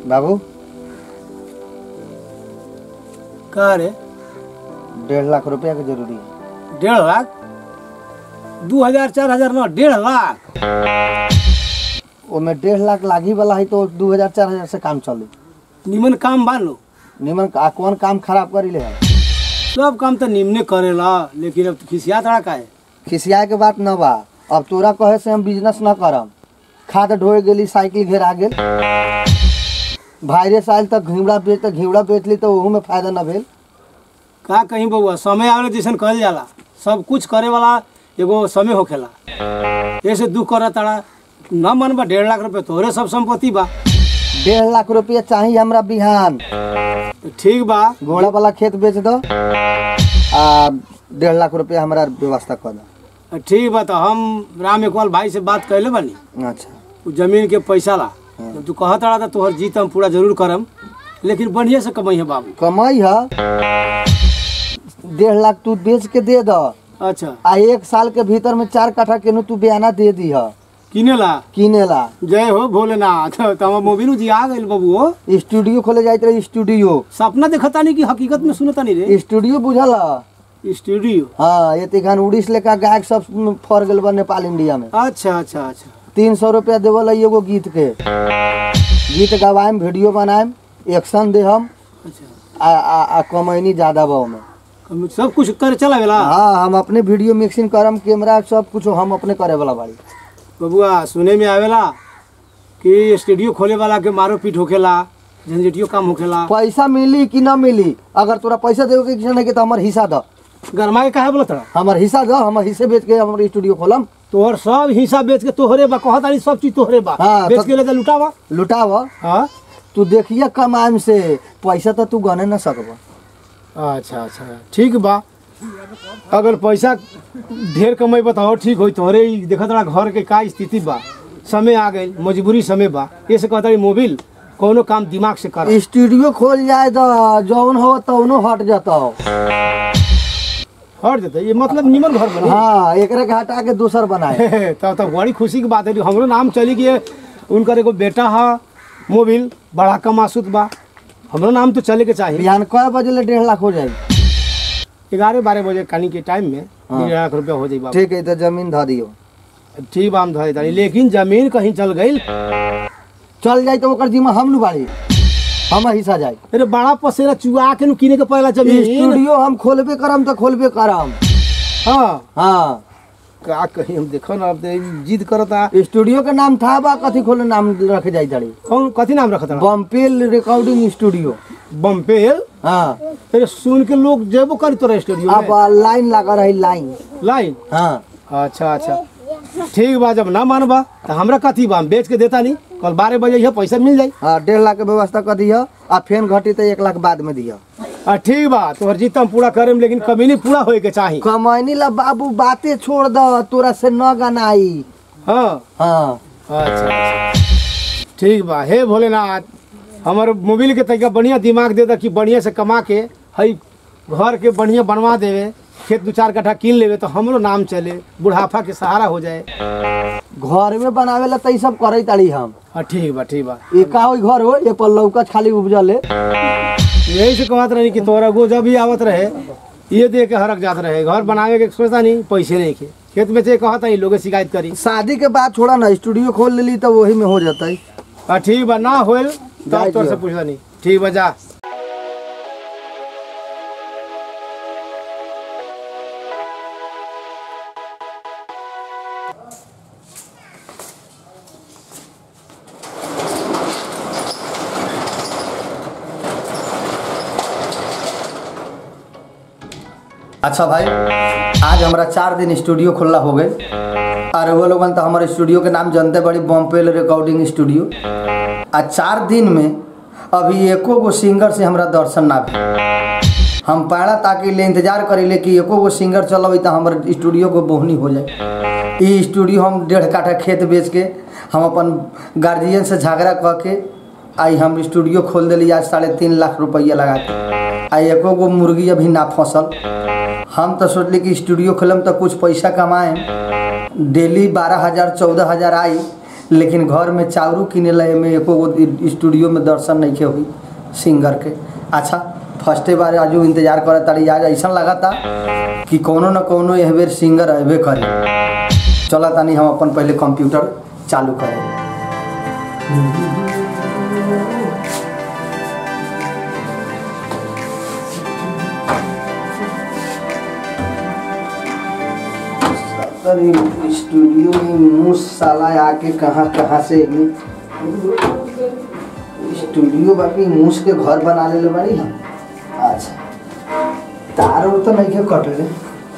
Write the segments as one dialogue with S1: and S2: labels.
S1: बाबू
S2: का रे
S1: डेढ़ लाख रुपया के जरूरी है
S2: डेढ़ लाख दू हजार चार हजार न डेढ़ लाख
S1: ओमे डेढ़ लाख लागी वाला है तो दू हजार चार हजार से काम चली
S2: निमन काम बा लो
S1: निमन आ कौन काम खराब करी ले है
S2: सब काम तो निमने करेला लेकिन अब खिसिया तड़ा का है
S1: खिसियाए के बात न बा अब तोरा कहे से हम बिजनेस न करम खाद ढोए गेली साइकिल घेरा गेल वायरस आयल तक घिवड़ा बेच तक घिवड़ा बेच ली तो ओहू में फायदा न भेल
S2: का कहीं बउआ समय आवेला जैसन कहल जाला सब कुछ करे वाला एगो समय होखेला ऐसे दुख करा ताड़ा न मन बा डेढ़ लाख रुपए तोहरे सब संपत्ति बा
S1: डेढ़ लाख रुपया चाहिए हमरा बिहान
S2: तो ठीक बा
S1: घोड़ा वाला खेत बेच दो आ डेढ़ लाख रुपया हमरा व्यवस्था कर दो
S2: ठीक बा तो हम राम इकबाल भाई से बात कैले बानी
S1: अच्छा
S2: उ जमीन के पैसा ला जब तू कहत रहा था तोहर जीत हम पूरा जरूर करम लेकिन बढ़िया से कमाई है बाबू
S1: कमाई है डेढ़ लाख तू बेच के दे दो
S2: अच्छा
S1: आ एक साल के भीतर में चार कट्ठा केनू तू बयाना दे दी है
S2: किने ला
S1: किने ला
S2: जय हो भोलेनाथ तो हम मोबिनू जी आ गइल बाबू हो
S1: स्टूडियो खोले जाइत रहे स्टूडियो
S2: सपना देखता नहीं कि हकीकत में सुनता नहीं रे
S1: स्टूडियो बुझल ह?
S2: स्टूडियो
S1: हाँ ये तिखान उड़ीस लेकर गायक सब फर गल बा नेपाल इंडिया में
S2: अच्छा अच्छा अच्छा
S1: तीन सौ रुपया देवल है एगो गीत के गीत गवाएम वीडियो बनाएम एक्शन दे हम
S2: अच्छा
S1: आ, आ, आ कमैनी ज्यादा बा में
S2: हम सब कुछ कर चला गेला
S1: हाँ हम अपने वीडियो मिक्सिंग करम कैमरा सब कुछ हम अपने करे वाला बाड़ी
S2: बबुआ सुने में आवेला कि स्टूडियो खोले वाला के मारो पीट होखेला झंझटियो काम होखेला
S1: पैसा मिली कि ना मिली अगर तोरा पैसा देवे के इच्छा नहीं के तो हमार हिस्सा दो
S2: गरमा के काहे बोला तड़ा
S1: हमार हिस्सा दो हमार हिस्से बेच के हमार स्टूडियो खोलम
S2: तोहर सब हिस्सा बेच के तोहरे बा कहत तारी सब चीज तोहरे बा
S1: हाँ,
S2: बेच
S1: तो-
S2: के ले जा लुटावा
S1: लुटाव
S2: हाँ
S1: तू देखिए कमाएम से पैसा तो तू गने न सकब
S2: अच्छा अच्छा ठीक बा अगर पैसा ढेर कमाई बताओ ठीक होई तोहरे ही देखत रहा घर के का स्थिति बा समय आ गई मजबूरी समय बा ये से कहता मोबिल कोनो काम दिमाग से कर
S1: स्टूडियो खोल जाए तो जौन हो तौनो हट जाता
S2: हट देते ये मतलब निमन घर बनी
S1: हाँ एकरा के हटा के दूसर बनाए
S2: तब तब बड़ी खुशी की बात है हमरो नाम चली कि उनकर एगो बेटा है मोबिल बड़ा कमासुत बा हमरो नाम तो चले के चाहिए
S1: बिहान कय बजे ले डेढ़ लाख हो जाए
S2: ग्यारह बारह बजे कानी के टाइम में
S1: हाँ।
S2: डेढ़ लाख रुपया हो जाई बाबू
S1: ठीक है तो जमीन ध दियो
S2: ठीक बा हम धरे तानी लेकिन जमीन कहीं चल गई
S1: चल जाए तो ओकर जिम्मा हम नु बाड़ी हम हिस्सा जाए
S2: अरे बड़ा पसेरा चुआ के नु किने के पड़ेला जमीन
S1: स्टूडियो हम खोलबे करम तो खोलबे करम
S2: हाँ
S1: हाँ
S2: का कहीं हम देखो ना अब तो जिद करता
S1: स्टूडियो के नाम था बा कथी खोले नाम रखे जाए तड़ी
S2: कौन कथी नाम रखता
S1: बम्पेल रिकॉर्डिंग स्टूडियो
S2: बम्पेल
S1: हाँ
S2: अरे सुन के लोग जेबो करी तोरा स्टूडियो
S1: अब
S2: में
S1: लाइन लगा रही लाइन
S2: लाइन
S1: हाँ
S2: अच्छा अच्छा ठीक बा जब ना मानबा तो हमरा कथी बा हम बेच के देता नहीं कल बारह बजे यह पैसा मिल जाई
S1: हाँ डेढ़ लाख के व्यवस्था कर दिया आ फेन घटी तो एक लाख बाद में दिया
S2: आ ठीक बा तोहर जीत हम पूरा करेम लेकिन कमी नहीं पूरा होए के चाही
S1: कमैनी ला बाबू बातें छोड़ दो तोरा से न गनाई
S2: हाँ
S1: हाँ
S2: अच्छा अच्छा। ठीक बा हे भोलेनाथ हमर मोबिल के तरीका बढ़िया दिमाग दे दा कि बढ़िया से कमा के हई घर के बढ़िया बनवा देवे खेत दू चार कट्ठा कीन लेवे तो हमरो नाम चले बुढ़ापा के सहारा हो जाए
S1: घर में बनावे ला तई सब करे ताड़ी हम
S2: हाँ ठीक बा ठीक बा
S1: ये का होई घर हो ये पर लौका खाली उपजल है
S2: यही से कहत रही कि तोरा गो जब भी आवत रहे ये दे के हरक जात रहे घर बनावे के सोचता नहीं पैसे नहीं के खेत में से कहता ही लोग शिकायत करी
S1: शादी के बाद छोड़ा ना स्टूडियो खोल लेली तो वही में हो जाता है
S2: हाँ ठीक बा ना होल
S1: जाए
S2: तब तोर से
S1: दियो।
S2: पूछता नहीं ठीक बा जा
S1: अच्छा भाई आज हमारा चार दिन स्टूडियो खुला हो गए और वो लोगन तो हमारे स्टूडियो के नाम जानते बड़ी बॉम्पेल रिकॉर्डिंग स्टूडियो आ चार दिन में अभी एको गो सिंगर से हमरा दर्शन ना भेल हम पाड़ा ताकि ले इंतजार करीले कि एको गो सिंगर चलब तो हमारे स्टूडियो को बोहनी हो जाए ई स्टूडियो हम डेढ़ काठा खेत बेच के हम अपन गार्जियन से झगड़ा कऽ के आई हम स्टूडियो खोल दिली आज साढ़े तीन लाख रुपया लगा के आ एको गो मुर्गी अभी ना फंसल हम तो सोचली कि स्टूडियो खोलम तो कुछ पैसा कमाएम डेली बारह हजार चौदह हजार आई लेकिन घर में चावरू किनेला एमे एको गो स्टूडियो में दर्शन नहीं के हुई सिंगर के अच्छा फर्स्टे बार आज इंतजार करे तारी आज ऐसा लगा था कि कोनो न कोनो एह बेर सिंगर अबे करे चला तानी हम अपन पहले कंप्यूटर चालू करें अरे स्टूडियो में मुँह साला आके कहाँ कहाँ से स्टूडियो बाकी मूस के घर बना ले बाड़ी हम अच्छा तार उर तो नहीं के कटले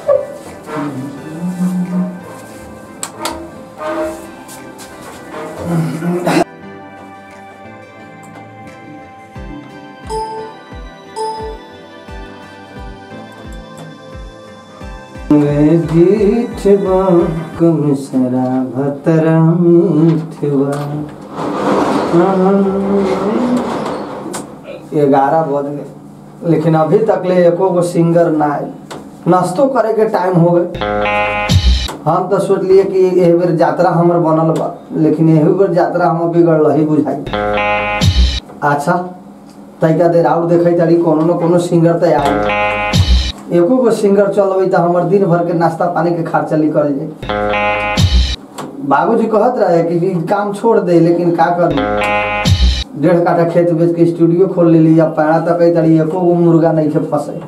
S1: मीठवा कम सरा भतरा मीठवा ग्यारह बज गए लेकिन अभी तक ले एको गो सिंगर ना आए नाश्तो करे के टाइम हो गए हम तो सोचलिए कि एह बेर यात्रा हमर बनल बा लेकिन एही बेर यात्रा हम बिगड़ रही बुझाई अच्छा तैका देर आउर देखे तारी कोनो न कोनो सिंगर तो आए एको गो सिंगर चलबै तो हमर दिन भर के नाश्ता पानी के खर्चा निकल जाए बाबूजी कहत रहे कि ई काम छोड़ दे लेकिन का कर डेढ़ काठा खेत बेच के स्टूडियो खोल लेली अब पैरा तक कई तड़ी एको गो मुर्गा नहीं के फंसे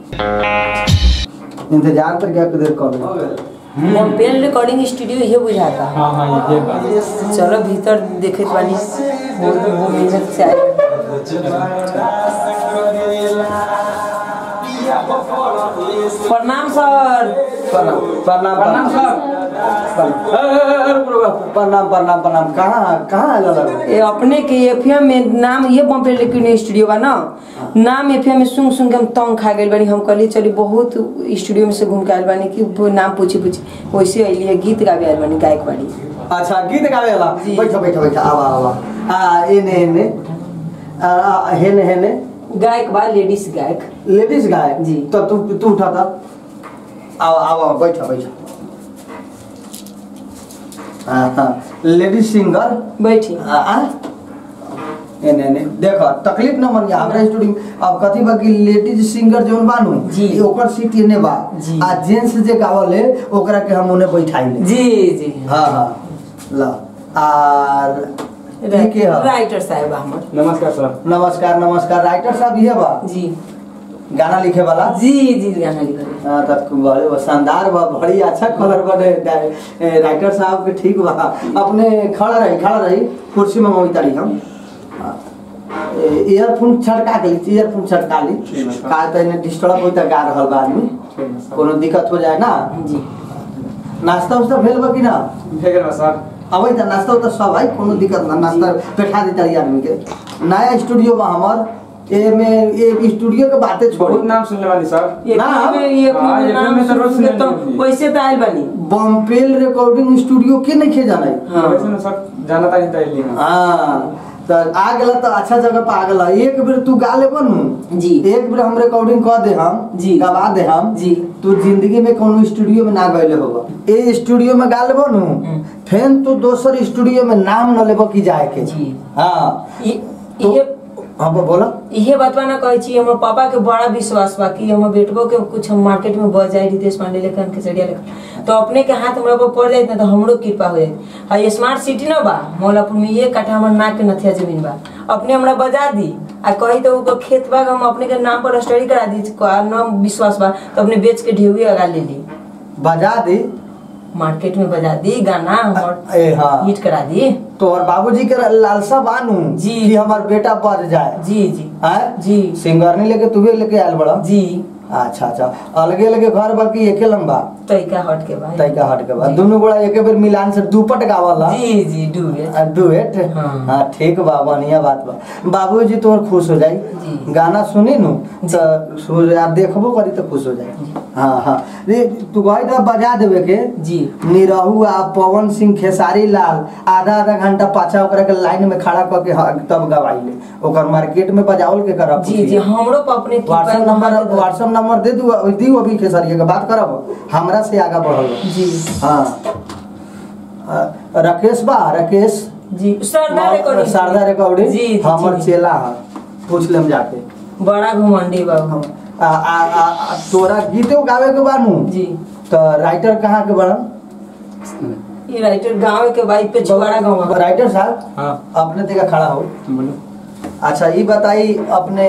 S1: इंतजार कर क्या देर कर
S3: मोबाइल रिकॉर्डिंग स्टूडियो ये बुझाता
S4: हाँ हाँ ये बात
S3: चलो भीतर देखत बानी वो वो मेहनत से आए प्रणाम सर
S1: प्रणाम प्रणाम
S4: प्रणाम सर
S1: प्रणाम प्रणाम प्रणाम कहाँ कहाँ आयल रहे?
S3: ये अपने के एफएम में नाम ये बम्पे रिकॉर्डिंग स्टूडियो बा ना नाम एफएम में सुन सुन के हम तंग खा गइल बानी हम कहली चली बहुत स्टूडियो में से घूम के आइल बानी कि वो नाम पूछी पूछी वैसे अइली है गीत गावे आइल बानी गायक बाड़ी
S1: अच्छा गीत गावे वाला
S3: जी।
S1: बैठो बैठो बैठो आवा आवा आ एने एने आ, आ, हेने हेने
S3: गायक बा लेडीज गायक
S1: लेडीज गाय
S3: जी।
S1: तो तू तू उठा था आओ आओ आओ बैठो बैठो हाँ हाँ लेडीज सिंगर
S3: बैठी
S1: आ आ? एने एने देखो तकलीफ न मन हमरा स्टूडियो अब कथी बा कि लेडीज सिंगर जोन बानू
S3: जी।
S1: ई ओकर सीट एने बा
S3: जी।
S1: आ जेंट्स जे गावले ओकरा के हम उन्हें बैठाइले
S3: जी जी
S1: हाँ हाँ ला आर ई के ह?
S3: राइटर साहब हमर
S4: नमस्कार सर
S1: नमस्कार नमस्कार राइटर साहब ये बा
S3: जी
S1: गाना लिखे वाला
S3: जी जी गाना लिखल
S1: हाँ, तब बड़े वो शानदार बा बड़ी अच्छा कलर बने ए, राइटर साहब के ठीक बा अपने खड़ा रही खड़ा रही कुर्सी में मोई तारी हम ईयरफोन छटका के ली ईयरफोन छटका ली
S4: ठीक है।
S1: का तो इन्हें डिस्टर्ब होता गा रहल बा आदमी
S4: ठीक है सर
S1: कोनो दिक्कत हो जाए ना
S3: जी
S1: नाश्ता उस्ता भेल बा कि ना
S4: भेज रहा सर
S1: अबै त नाश्ता उस्ता सब है कोनो दिक्कत ना नाश्ता बैठा दी तारी आदमी के नया स्टूडियो बा हमर ए में ए स्टूडियो के बातें छोड़ी
S4: बहुत नाम सुनने वाली सर
S3: ये
S1: ना,
S3: फिल्म में ये
S4: हाँ,
S3: फिल्म
S4: ये
S3: नाम
S4: फिल्म में तो रोज
S3: सुन के
S4: सुनने
S3: तो
S4: मिलती है।
S3: वैसे तो आइल बानी
S1: बम्पेल रिकॉर्डिंग स्टूडियो के नहीं खे जाना
S3: हाँ।
S4: वैसे ना सर जाना था नहीं था इली हाँ
S1: हाँ तो आ गेला तो अच्छा जगह पे आ गेला एक बेर तू गा ले बनू
S3: जी।
S1: एक बेर हम रिकॉर्डिंग कर दे हम
S3: जी।
S1: गवा दे हम
S3: जी।
S1: तू जिंदगी में कोनो स्टूडियो में ना गइले होगा ए स्टूडियो में गा ले बनू
S3: हम्म।
S1: फिर तू दोसर स्टूडियो में नाम न लेबो की जाए के
S3: जी।
S1: हाँ
S3: ये
S1: तो-
S3: ये
S1: हाँ बो- बोला
S3: इहे बात ना कहै छी हमर पापा के बड़ा विश्वास बा कि हमर बेटबो के कुछ हम मार्केट में बढ़ जाए रितेश पांडे लेखन के सड़िया लेखन तो अपने के हाथ हमरा पर पड़ जाइत ना तो हमरो कृपा हो जाइत आ ये स्मार्ट सिटी ना बा मौलापुर में ये कट्ठा हमर नाक के नथिया जमीन बा अपने हमरा बजा दी आ कही तो ऊपर खेत बा हम अपने के नाम पर स्टडी करा दी का नाम विश्वास बा तो अपने बेच के ढेउई लगा ले ली
S1: बजा दे
S3: मार्केट में बजा दी गाना हमर
S1: ए हाँ
S3: हिट करा दी
S1: तो और बाबूजी के लालसा बानू
S3: जी।
S1: कि हमार बेटा बढ़ जाए
S3: जी जी
S1: हैं?
S3: जी
S1: सिंगर नहीं लेके तुहे लेके आयल बड़ा
S3: जी
S1: अच्छा अच्छा अलगे अलगे घर बाकी एके लंबा
S3: तैका हट के बा
S1: तैका हट के बाद
S3: जी।
S1: दुनू गोड़ा एके बेर मिलान से दुपट गावला
S3: जी जी डूबे
S1: आ, डुएट
S3: हाँ।
S1: हाँ ठीक बा बढ़िया बात बा बाबूजी तोहर खुश हो जाई
S3: जी।
S1: गाना सुनी नु तो सो आ देखबो करी तो खुश हो जाई हाँ हाँ रे तू गई तो बजा देवे के
S3: जी
S1: निरहु आ पवन सिंह खेसारी लाल आधा आधा घंटा पाछा ओकरा के लाइन में खड़ा करके तब गवाइले ओकर मार्केट में बजावल के करब
S3: जी जी हमरो पर अपने कृपा
S1: WhatsApp number
S3: number
S1: WhatsApp number दे दू दी अभी खेसारिया के बात करब हमरा से आगा बढ़ल
S3: जी
S1: हाँ अ, राकेश बा राकेश
S3: जी सरदार रिकॉर्डिंग
S1: शारदा रिकॉर्डिंग
S3: जी जी,
S1: हमर
S3: जी
S1: चेला है पूछ लेम जाके
S3: बड़ा घमंडी बाबू
S1: आ, आ, आ, आ, तोरा गीतो गावे के बानू
S3: जी
S1: तो राइटर कहाँ के बड़ा
S3: ये राइटर गांव के बाइक पे छुआड़ा गांव
S1: राइटर साहब
S4: हाँ
S1: अपने तेरा खड़ा हो
S4: बोलो
S1: अच्छा ये बताई अपने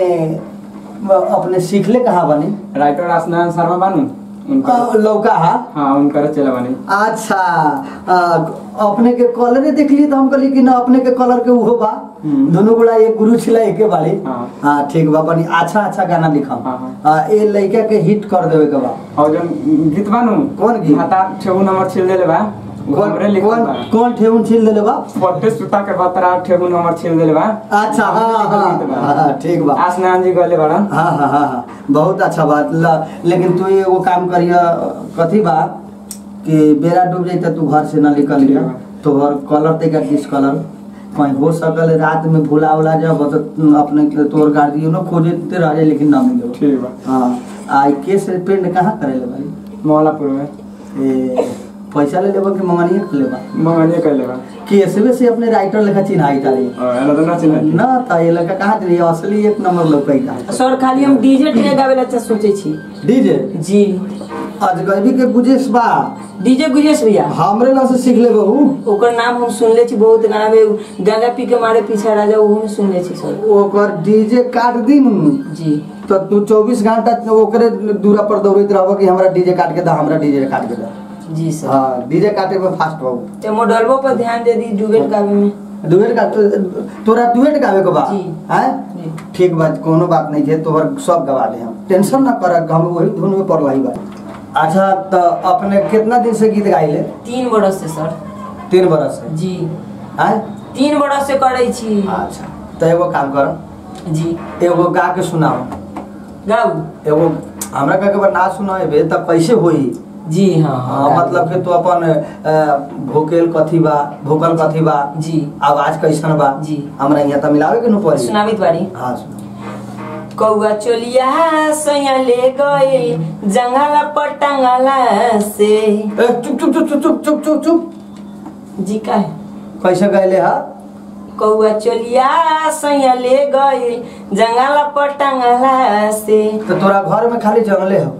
S1: अपने सीखले कहाँ बनी
S4: राइटर आसनान शर्मा बानू उनका
S1: अ, लौका हा
S4: हाँ उनकर चला बानी
S1: अच्छा आ, अपने के कलरे देखली तो हम कहली कि ना अपने के कलर के उहो बा
S4: हम्म।
S1: दोनों गोला एक गुरु छिला एके बाड़ी
S4: हाँ।
S1: हाँ ठीक बा बनी अच्छा अच्छा गाना लिखम
S4: हाँ, हाँ।
S1: आ, ए लड़का के हिट कर देवे के बा
S4: और जो गीत बानू
S1: कौन गीत?
S4: हता ठेहू नंबर छिल देले बा वो हमरे लिखल
S1: कौन
S4: बा
S1: कौन ठेहुन छिल देले बा
S4: पट्टे सुता के बतरा ठेहू नंबर छिल देले बा
S1: अच्छा हाँ
S4: गीत बा।
S1: हाँ हाँ ठीक बा
S4: आसनान जी गले बाड़न
S1: हाँ हाँ हाँ हाँ बहुत अच्छा बात ल, लेकिन तू एगो काम करिया कथी बा कि बेरा डूब जाई त तू घर से ना निकल
S4: ठीक
S1: लिया
S4: बा।
S1: तोहर कलर ते का किस कलर कहीं हो सकल रात में भूला उला जब तो अपने के तोहर गार्जियनो खोजे ते रह जाए लेकिन ना मिले
S4: ठीक बा
S1: हाँ आई केस पेंट कहाँ करे ले भाई
S4: मौलापुर में
S1: ए पैसा ले लेबा कि मंगनिए के लेबा
S4: मंगनिए कैले बा
S1: केसवे से अपने राइटर लेखा चिन्हाई तारी
S4: और एना तो ना चिन्ह
S1: ना त ये लड़का कहाँ ते असली एक नंबर लोग का
S3: सर खाली हम डीजे टे गावे ला अच्छा सोचे छी
S1: डीजे
S3: जी
S1: अजगबी के गुजेश बा
S3: डीजे गुजेश भैया
S1: हमरे ला से सीख ले बहू
S3: ओकर नाम हम सुनले छी बहुत गाना में गांजा पी के मारे पीछे राजा ओहू में सुनले छी सर
S1: ओकर डीजे काट दी नु
S3: जी
S1: तो तू 24 घंटा ओकरे दूरा पर दौड़त रहबो कि हमरा डीजे काट के दा हमरा डीजे काट के दा
S3: जी सर
S1: हां डीजे काटे में फास्ट बाबू
S3: ते मॉडलबो पर ध्यान दे दी डुबेट गावे में
S1: डुएट का तोरा डुएट गावे के बा
S3: जी।
S1: हैं
S3: जी
S1: ठीक बात कोनो बात नहीं है तोहर सब गवा दे हम टेंशन ना कर हम वही धुन में पड़ रही बा अच्छा तो अपने कितना दिन से गीत गाइले
S3: तीन बरस से सर
S1: तीन बरस से
S3: जी
S1: हैं
S3: तीन बरस से करे छी
S1: अच्छा तो एगो काम कर
S3: जी
S1: एगो गा के सुनाओ
S3: गाऊ
S1: एगो हमरा कहे के बा ना सुनाएबे त कैसे होई
S3: जी हाँ
S1: हाँ, मतलब कि तू अपन अ, भोकेल कथी बा भोकल कथी बा
S3: जी
S1: आवाज कैसन बा
S3: जी।
S1: हमरा यहाँ त मिलावे के न पड़ी
S3: सुनावित बारी
S1: हाँ सुना
S3: कौआ चोलिया सैया ले गए जंगला पटंगला से
S1: ए चुप चुप चुप चुप चुप चुप चुप चुप
S3: जी का है
S1: कैसे गैले हा
S3: कौआ चोलिया सैया ले गए जंगला पटंगला से
S1: तो तोरा घर में खाली जंगले हो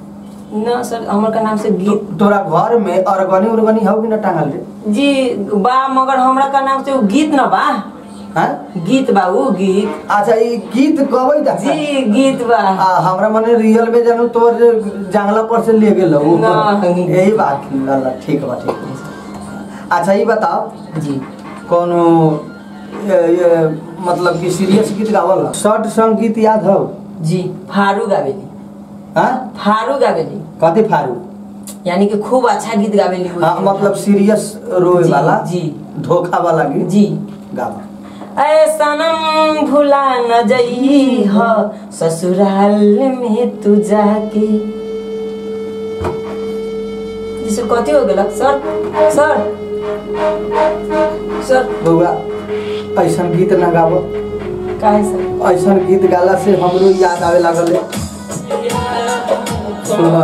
S3: न सर हमर का नाम से
S1: तो,
S3: गीत
S1: तोरा घर में अरगनी उरगनी हो कि न टांगल रे
S3: जी बा मगर हमरा का नाम से उ गीत न बा
S1: हैं
S3: गीत बा उ गीत
S1: अच्छा ई गीत गबै दा
S3: जी गीत बा
S1: आ हमरा मने रियल में जानू तोर जे जंगला पर से ले गेल हो
S3: नहीं।
S1: यही बात लल्ला ठीक बा ठीक बा। अच्छा ये बताओ
S3: जी
S1: कोनो ये, ये मतलब कि सीरियस गीत गावल शॉर्ट सॉन्ग गीत याद हो
S3: जी फारू गावेली
S1: हाँ
S3: फारू गावेली
S1: कथी फारू
S3: यानी कि खूब अच्छा गीत गावेली उ।
S1: हाँ मतलब सीरियस रोए
S3: जी,
S1: वाला
S3: जी।
S1: धोखा वाला गीत
S3: जी
S1: गावा
S3: ऐ सनम भुला न जई ह ससुराल में तू जाके जी सर कथी हो गेलक सर सर सर
S1: बउआ ऐसन गीत ना गावो
S3: काहे सर
S1: ऐसन गीत गाला से हमरो याद आवे लागल है सुन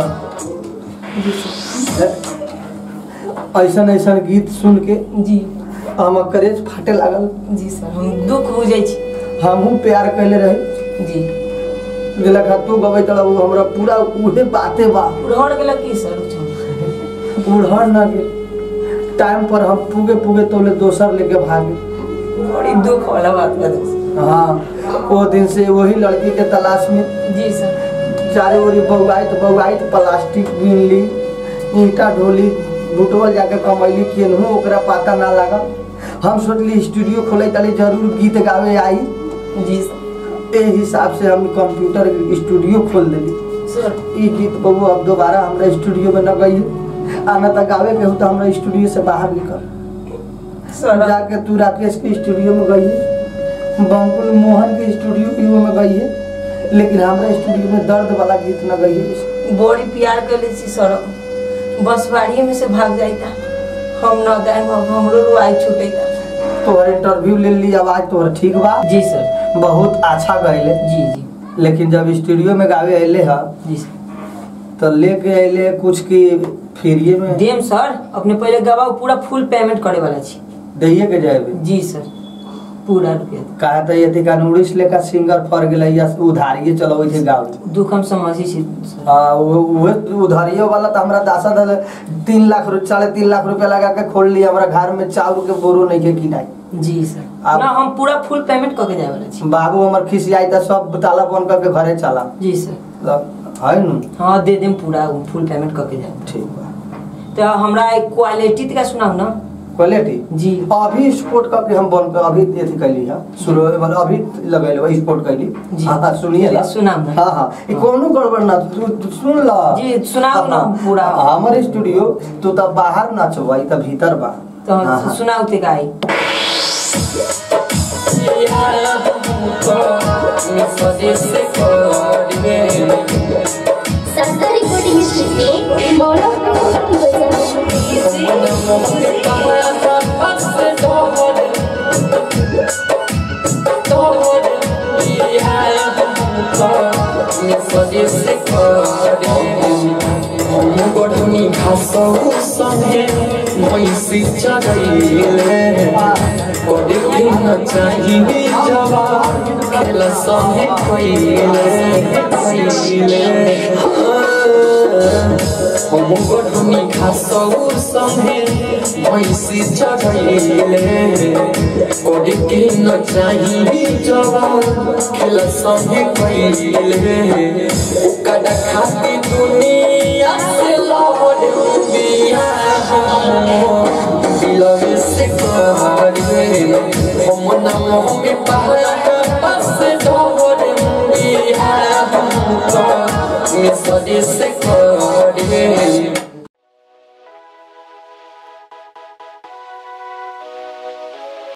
S1: ऐसन ऐसन गीत सुन के
S3: जी
S1: हम करेज फाटे लागल
S3: जी सर हम दुख हो जाइ छी
S1: हमहू प्यार कैले रही
S3: जी
S1: जेला तू गबै तड़ा उ हमरा पूरा उहे बाते बा
S3: उड़हर गेलक की सर उठम
S1: उड़हर ना के टाइम पर हम पुगे पुगे तोले दोसर लेके भागे
S3: बड़ी दुख वाला बात बा दोस्त।
S1: हाँ वो दिन से वही लड़की के तलाश में
S3: जी सर
S1: चारे ओरी बउआइत बउआइत प्लास्टिक बीन ली ईंटा ढोली लुटवल जाके कमैली केनहू ओकरा पता ना लगा हम सोचली स्टूडियो खोले ताली जरूर गीत गावे आई
S3: जी सर
S1: ए हिसाब से हम कंप्यूटर स्टूडियो खोल देली
S3: सर
S1: ई गीत बबू अब दोबारा हमरा स्टूडियो में न गई आना तक गावे के हो तो हमरा स्टूडियो से बाहर निकल
S3: सर
S1: जाके तू राकेश के स्टूडियो में गई है बंकुल मोहन के स्टूडियो में गई है लेकिन हमरा स्टूडियो में दर्द वाला गीत न गई है
S3: बड़ी प्यार कर छी सर बस बाड़िए में से भाग जाइता हम न गायब अब हमरो रुआई छूटेता
S1: तोहर इंटरव्यू ले ली आवाज तोहर ठीक बा
S3: जी सर
S1: बहुत अच्छा गईले
S3: जी जी
S1: लेकिन जब स्टूडियो में गावे अले ह
S3: जी सर
S1: तो लेके अले कुछ की फ्रीए में
S3: देम सर अपने पहले गवाह पूरा फुल पेमेंट करे वाला छी
S1: दैये के जाएबे
S3: जी सर पूरा रुपया
S1: कहा त यति कान उड़ीस लेका सिंगर फर गेलै या उधारिये चलबै छै गाड़ी
S3: दुख हम समझी छी सर
S1: आ उ- उहे उधारिये वाला त हमरा दासा दल तीन लाख रु साढ़े तीन लाख रुपया लगा के खोल लिया हमरा घर में चाउर के बोरो नहीं के किनाई
S3: जी सर
S1: आप-
S3: ना हम पूरा फुल पेमेंट करके जाए वाला छी
S1: बाबू हमर खिसियाई त सब ताला बंद करके घरे चला
S3: जी सर
S1: ल, है नु
S3: हाँ दे देम पूरा फुल पेमेंट करके जाए
S1: ठीक बा
S3: तो हमरा एक क्वालिटी का सुनाओ ना
S1: क्वालिटी
S3: जी
S1: अभी स्पोर्ट करके हम बंद कर अभी अथी कैली है शुरू मतलब अभी लगैले स्पोर्ट कैली
S3: जी।
S1: हाँ हाँ सुनिए ला
S3: सुनाओ ना।
S1: हाँ हाँ ये कोनो गड़बड़ ना तू तू सुन ला
S3: जी, सुनाओ ना पूरा।
S1: हमर स्टूडियो तू त बाहर ना छो भाई त भीतर बा
S3: तो
S1: हाँ, हाँ।
S3: सुनाओ ते गाई
S5: संस्था रिकॉर्डिंग स्टूडियो मौला
S6: গঠনি ঘাসও সঙ্গে মহিষি চড়াইলে করে দিন চাহিবি যাবা খেলা সঙ্গে কইলে কইলে হম গঠনি ঘাসও সঙ্গে মহিষি চড়াইলে করে দিন চাহিবি যাবা খেলা সঙ্গে কইলে ওকাডা খাতি দুনিয়া से लौट दिया दिलवे से कर दे हम नाम में पहाड़ पास ढोर दिया हमको मैं सदी से कर